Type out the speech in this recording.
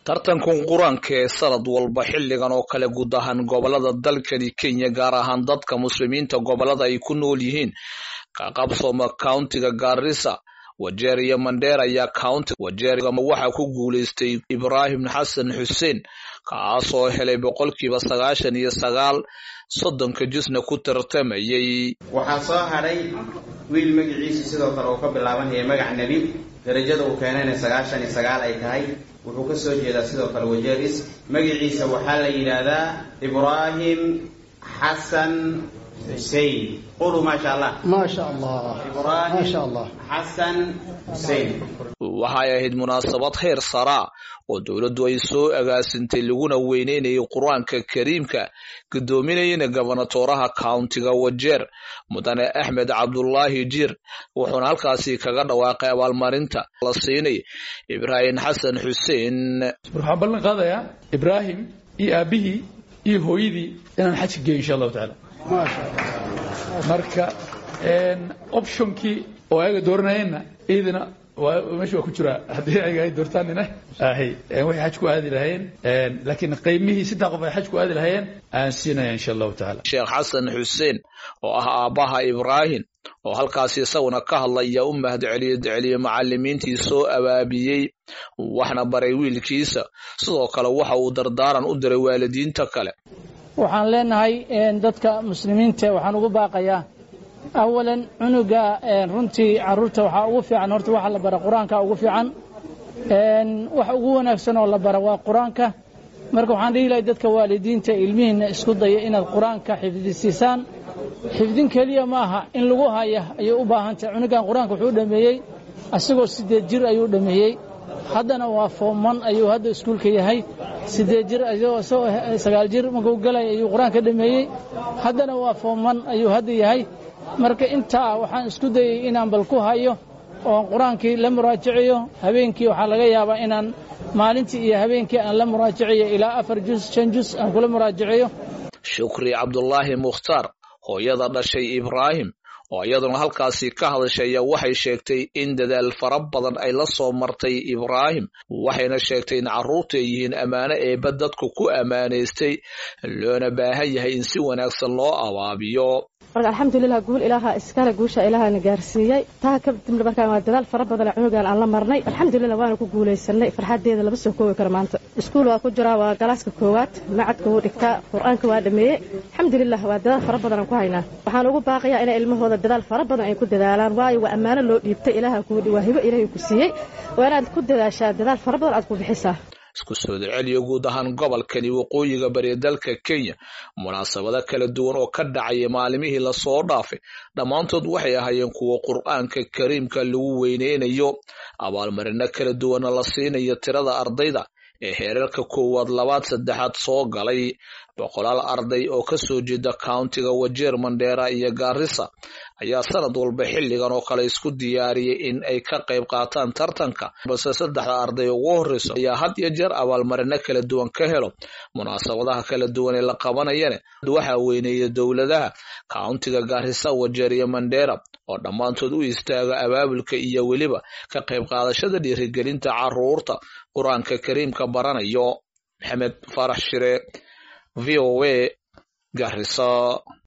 tartankan qur-aanka ee sanad walba xilligan oo kale guud ahaan gobolada dalkani kenya gaar ahaan dadka muslimiinta gobolada ay ku nool yihiin ka qabsooma countiga gaarisa wajeer iyo mandheer ayaa counti wajeergama waxaa ku guulaystay ibraahim xasan xuseen kaasoo helay boqolkiiba sagaashan iyo sagaal soddonka jusna ku tartamayay waxaa soo hadhay wiil magaciisu sidoo kale uu ka bilaabanaya magac nebi darajada uu keenayna sagaashan iyo sagaal ay tahay wuxuu ka soo jeedaa sidoo kale wajeeris magaciisa waxaa la yidhaahdaa ibraahim xasan xusein quluu maasha allah maasha allah maasha allah xasan xusein waxay ahayd munaasabad heer saraa oo dowladdu ay soo agaasintay laguna weyneynayay qur-aanka kariimka guddoominayana gobonatooraha countiga wajeer mudane axmed cabdulaahi jiir wuxuuna halkaasi kaga dhawaaqay abaalmarinta la siinay ibraahim xasan xuseen waxaan ballan qaadayaa ibraahim iyo aabihii iyo hooyadii inaan xajka geeyo insha allahu tacaala marka optionkii oo ayaga dooranayeenna iyadana meesha waa ku jiraa haddii ayaga ay doortaanina ahay waxay xaj ku aadi lahayeen laakiin qiimihii saddex qof ay xaj ku aadi lahayeen aan siinaya insha allahu tacaala sheekh xasan xuseen oo ah aabbaha ibraahim oo halkaasi isaguna ka hadlaya u mahad celiye celiye macalimiintii soo abaabiyey waxna baray wiilkiisa sidoo kale waxa uu dardaaran u diray waalidiinta kale waxaan leenahay dadka muslimiinta waxaan ugu baaqayaa awalan cunuga runtii caruurta waxaa ugu fiican horta waxa la bara qur-aanka ugu fiican wax ugu wanaagsan oo la bara waa qur-aanka marka waxaan dhihi lahay dadka waalidiinta ilmihiinna isku daya inaad qur-aanka xifdisiisaan xifdin keliya ma aha in lagu haya ayay u baahantahay cunugan qur-aanka wuxuu dhameeyey asagoo sideed jir ayuu dhameeyey haddana waa fooman ayuu hadda iskuulka yahay sideed jir isagoo sagaal jir markuu galay ayuu qur-aanka dhameeyey haddana waa fooman ayuu hadda yahay marka intaa waxaan isku dayey inaan bal ku hayo oon qur-aankii la muraajaciyo habeenkii waxaa laga yaabaa inaan maalintii iyo habeenkii aan la muraajaciyo ilaa afar jus shan jus aan kula muraajaciyo shukri cabdulaahi mukhtaar hooyada dhashay ibraahim oo iyaduna halkaasi ka hadashaya waxay sheegtay in dadaal fara badan ay la soo martay ibraahim waxayna sheegtay in carruurtu ay yihiin ammaano eebba dadku ku ammaanaystay loona baahan yahay in si wanaagsan loo abaabiyo marka alxamdulilah guul ilaaha iskale guusha ilaahana gaarsiiyey taa kadibna markaan waa dadaal fara badan cunugan aan la marnay alxamdulilah waana ku guulaysanay farxadeeda lama soo koobi karo maanta iskuul waa ku jiraa waa galaaska koowaad macadka wuu dhigtaa qur-aanka waa dhameeyey alxamdulilah waa dadaal fara badan aan ku haynaa waxaan ugu baaqayaa inay ilmahooda dadaal fara badan ay ku dadaalaan waayo waa ammaano loo dhiibtay ilaaha kuu waa hibo ilaahay ku siiyey waa inaad ku dadaashaa dadaal fara badan aad ku bixisaa isku soo celceliyo guud ahaan gobolkani waqooyiga bari dalka kenya munaasabado kala duwan oo ka dhacaya maalimihii lasoo dhaafay dhammaantood waxay ahaayeen kuwa qur-aanka kariimka lagu weyneynayo abaalmarino kala duwana la siinayo tirada ardayda ee heerarka koowaad labaad saddexaad soo galay boqolaal arday oo ka soo jeeda countiga wajeer mandheera iyo gaarisa ayaa sanad walba xilligan oo kale isku diyaariyay in ay ka qayb qaataan tartanka balse saddexda arday ugu horreyso ayaa had iyo jeer abaalmarino kala duwan ka helo munaasabadaha kala duwan ee la qabanayana waxaa weyneeya dowladaha countiga gaarisa wajeer iyo mandheera oo dhammaantood u istaaga abaabulka iyo weliba ka qayb qaadashada dhiirigelinta caruurta qur-aanka kariimka baranayo maxamed farax shire v o a garisa